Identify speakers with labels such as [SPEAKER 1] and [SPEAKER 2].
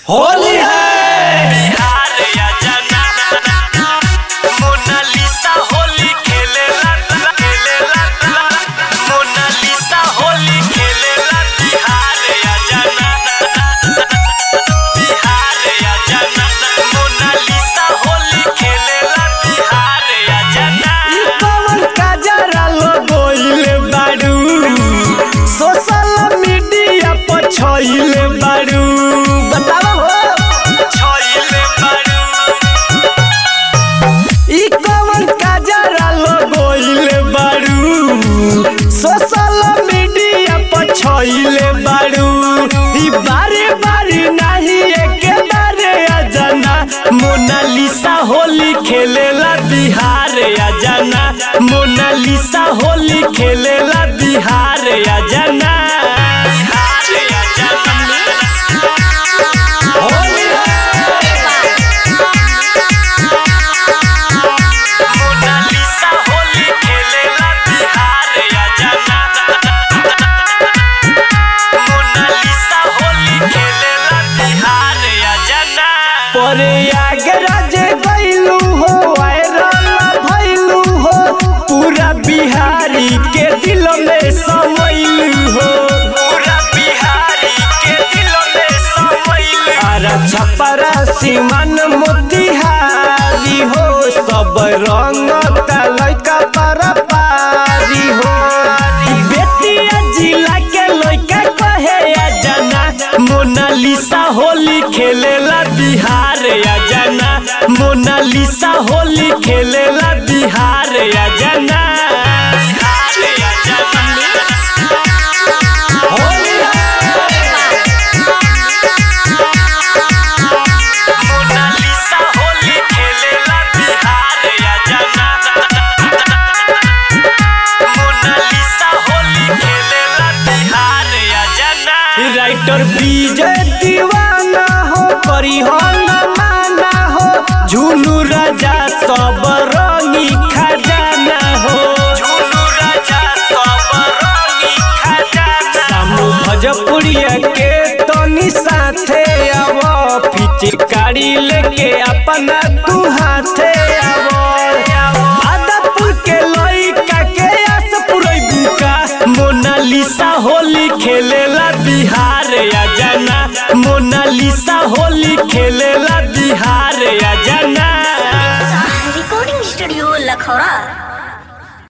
[SPEAKER 1] होली है
[SPEAKER 2] बिहार या जना मोनालिसा होली खेलेला खेलेला मोनालिसा होली खेलेला बिहार या जना बिहार या जना मोनालिसा होली खेलेला बिहार या जना
[SPEAKER 1] पवन काजरा लगोइले बारू सोशल मीडिया पर छइले बारू बताओ हो
[SPEAKER 2] छोइले बारू
[SPEAKER 1] ई कवन काजरा लगोइले बारू सोशल मीडिया पर छइले बारू ई बारे बारे नाही एके बारे अजना मोनालिसा होली खेलेला बिहार अजना मोनालिसा होली खेलेला बिहार अजना
[SPEAKER 2] बिहार या जना
[SPEAKER 1] होली
[SPEAKER 2] मोनालिसा होली खेलेला बिहार या जना मोनालिसा होली खेलेला बिहार या जना
[SPEAKER 1] परे आगराज गइलू हो वायरल भइलू हो पूरा बिहारी के दिल में समैलू हो
[SPEAKER 2] पूरा बिहारी के दिल में समैल
[SPEAKER 1] आरा छपरा सीमान मोतिहारी हो सब रंग लइका पारा पारी हो बेतिया जिला के लइका कहे आ जाना मोनालिसा होली खेलेला बिहार आ जाना मोनालिसा होली खेलेला बिहार आ जाना
[SPEAKER 2] बिहार या जना
[SPEAKER 1] होली
[SPEAKER 2] मोनालिसा होली खेलेला बिहार या जना मोनालिसा होली खेलेला बिहार या जना
[SPEAKER 1] राइटर विजय दीवाना हो करी हो न माना हो झूलू राजा सब रंगी खजाना हो
[SPEAKER 2] झूलू राजा सब रंगी खजाना
[SPEAKER 1] सामू भजपुरिया के तनी साथे आव पिचकारी लेके अपना तू हाथे आव आदापुर के लइका के आस पुरैबू का मोनालिसा होली खेलेला बिहार आ जाना मोनालिसा होली खेलेला